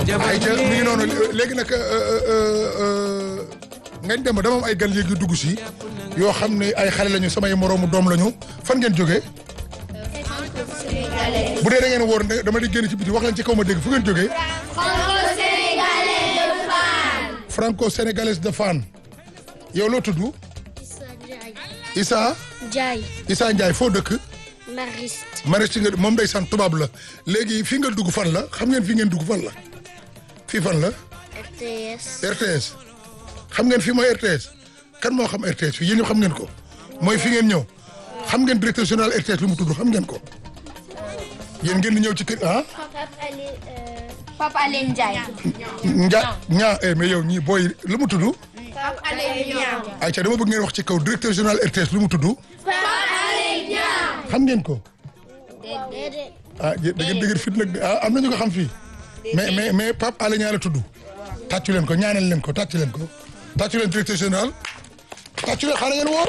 ayca mi ngi noonu léegi nag ngañ dem ba dama am ay gan léegi dugg si yoo xam ne ay xale lañu samay moroomu doom lañu fan ngeen jógee bu dee da ngeen wóor dama di génn ci biti wax leen ci kaw ma dégg fu ngeen jógee franco sénégalaise de Fann yow loo tudd Issa Ndiaye Issa Ndiaye foo dëkk Mariste Mariste nga moom day sant tubaab la léegi fii nga dugg fan la xam ngeen fii ngeen dugg fan la fii fan la RTS RTS xam ngeen fii mooy RTS kan moo xam RTS fii yéen ñëpp xam ngeen ko mooy fi ngeen ñëw xam ngeen directeur général RTS lu mu tudd xam ngeen ko yéen ngeen di ñëw ci kër ah. Papa Alé Ndiaye Nja ñaa eh mais yow ñii booy lu mu tudd. Papa Alé Ndiaye ayca dama bëgg ngeen wax ci kaw directeur général RTS lu mu tudd. xam ngeen ko. ah da ngeen dëgër fit nag ah am na ñu ko xam fii. mais mais mais Pape Alé Niang la tudd. tàccu leen ko ñaanal leen ko tàccu leen ko. tàccu leen directeur général. tàccu leen xaaral ngeen woor.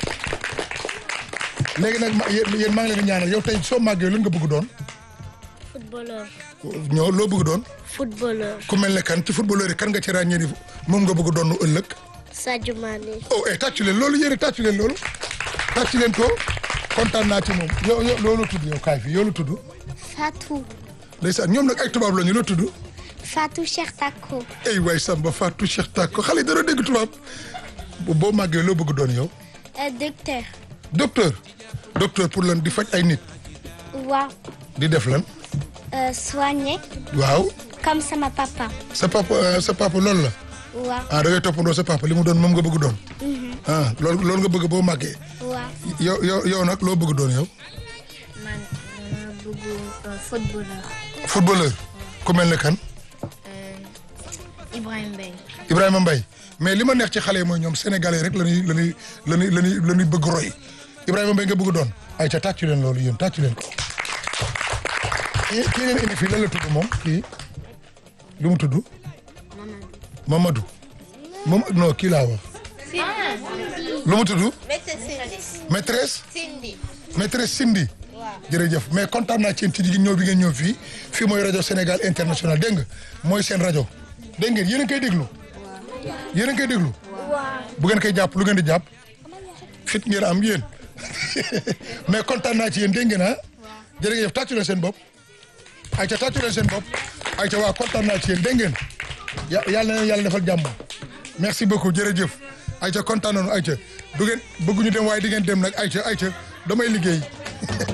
léegi nag ma yéen yéen maa ngi leen di ñaanal yow tey soo màggee lan nga bëgg doon. footballeur ñoo loo bëgg doon. footballeur ku mel ne kan ci footballeur yi kan nga ci ràññee ni moom nga bëgg doon ëllëg. Sadio Mané oh eh tàccu leen loolu yéen tàccu leen loolu. tàccu leen ko kontaan naa ci moom yow yow loolu tudd yow kaay fi yow lu tudd. Fatou ndeysaan ñoom nag ay tubaab la ñu loo tudd. Fatou Cheikh Tako ay waay Samba Fatou Cheikh Tako xale yi dara dégg tubaab. boo màggee loo bëgg doon yow. docteur docteur. docteur pour lan di faj ay nit. waaw di def lan. soigné waaw. comme sama papa sa papa sa papa loolu la. waaw ah da ngay toppandoo sa papa li mu doon moom nga bëgg doon. ah loolu loolu nga bëgg boo màggee. waaw yow yow yow nag loo bëgg doon yow. man dama bëgg footballeur footballeur. ku mel ne kan. Ibrahima Mbaye Ibrahima Mbaye mais li ma neex ci xale yi mooy ñoom sénégalais rek la ñuy la ñuy la ñuy la ñuy la ñuy bëgg roy Ibrahima Mbaye nga bëgg doon ay ca tàccu leen loolu yéen tàccu leen ko. kii kii leen indi fii lan la tudd moom kii lu mu tudd. Mamadou. moom non kii laa wax. lu mu tudd. maîtresse. Cindy maîtresse Cindy. jërëjëf mais kontaan naa ci yéen ci ñëw bi ngeen ñëw fii fii mooy rajo Sénégal international dégg nga mooy seen rajo dégg ngeen yéen a ngi koy déglu. yéen a ngi koy déglu. bu ngeen koy jàpp lu ngeen di jàpp. fit ngeen am yéen mais kontaan naa ci yéen dégg ngeen ah. jërëjëf tàccu leen seen bopp. ayca tàccu leen seen bopp. ayca waa kontaan naa ci yéen dégg ngeen. ya yàlla na leen yàlla defal jàmm. merci beaucoup jërëjëf. ayca kontaan nañu ayca du ngeen bëgguñu dem waaye di ngeen dem nag ayca ayca damay liggéey.